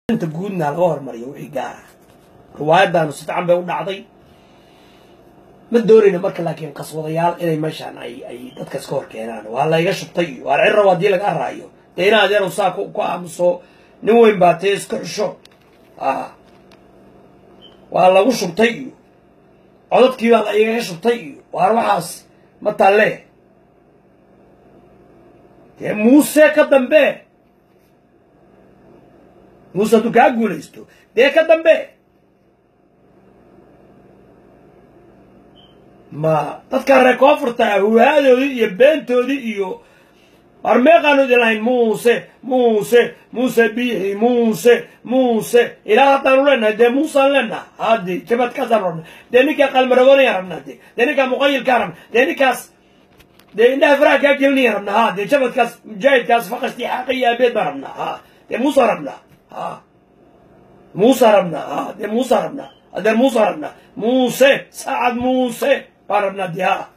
inta guudna laga hormariyo wixii gaara riwaayaddaanu si fican bay u dhacday ma doonayna marka laakiin qaswadayaal inay meeshaan ay ay dadka iska hor keenaan waa layga shubtay iyo waar cirrab haddii laga raayo dee ina adeeru saa ku ku aamuso nin weyn baa tee iska xusho a waa lagu shubtay iyo codadkii baa la igaga shubtay iyo waar waxaas ma talle dee muuse ka dambe muuse hadduu kaa guulaysto dee ka dambe ma dadka reer koonfurta ah huhaadoodii iyo beentoodii iyo war meeqaanu idin lahayn muuse muuse muuse biixi muuse muuse ilaa haddaanu leenahay dee muusaan leenaha hadi jabadkaasaan rabna dee ninkaa qalmaragoonayaan rabnaa de dee ninkaa muqayilkaan rabna dee ninkaas dee indhaha faraha kaa gelinayaan rabnaa ha dee jabadkaas mujaahidkaas faqastii xaaqa iyo aabeed baan rabnaa ha dee muusaan rabnaa ha muusaan rabnaa ha dee muusaan rabnaa adeer muusaan rabnaa muuse saacad muuse baan rabnaa dee ha